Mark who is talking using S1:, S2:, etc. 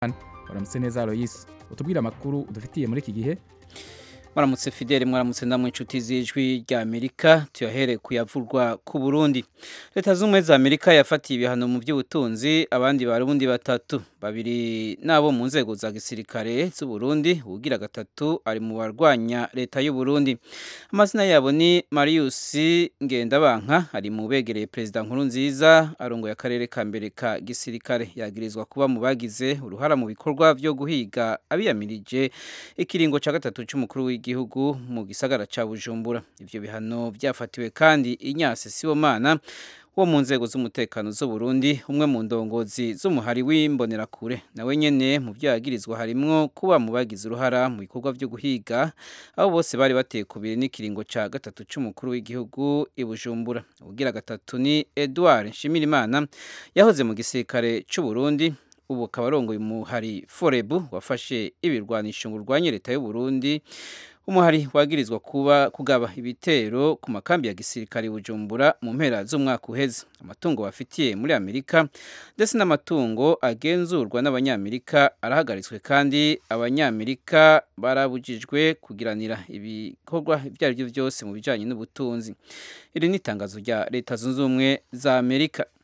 S1: uramutse neza Aloyse utubwire amakuru udufitiye muri iki gihe
S2: Maramutse Fidele mwaramutse ndamwe inshuti z'ijwi rya Amerika tuyahere kuyavurwa ku Burundi Leta z'umwe za Amerika yafatiye ibihano mu by'ubutunzi abandi barundi batatu babiri nabo mu nzego za gisirikare z'u Burundi ugira gatatu ari mu barwanya leta y'u Burundi amazina yabo ni Marius Ngendabanka ari mu begereye president nkuru nziza arongoye akarere ka mbere ka gisirikare yagirizwa kuba mu bagize uruhara mu bikorwa byo guhiga abiyamirije ikiringo ca gatatu c'umukuru w'igihugu mu gisagara ca Bujumbura ivyo bihano byafatiwe kandi Inyase Sibomana wo mu nzego z'umutekano z'u Burundi umwe mu ndongozi z'umuhari w'imbonerakure nawe nyene mu byo yagirizwa harimwo kuba mu bagize uruhara mu bikorwa byo guhiga abo bose bari bateye kubiri n'ikiringo ca gatatu c'umukuru w'igihugu i Bujumbura ugira gatatu ni Edouard Nshimirimana yahoze mu gisirikare c'u Burundi ubu akaba arongoye umuhari Forebu wafashe ibirwanisho ngo urwanye leta y'u Burundi umuhari wagirizwa kuba kugaba ibitero ku makambi ya gisirikare Bujumbura mu mpera z'umwaka uheze amatungo bafitiye muri Amerika ndetse n'amatungo agenzurwa n'abanyamerika arahagaritswe kandi abanyamerika barabujijwe kugiranira ibikorwa ibyo ari byo byose mu bijyanye n'ubutunzi iri ni itangazo rya leta zunze ubumwe za Amerika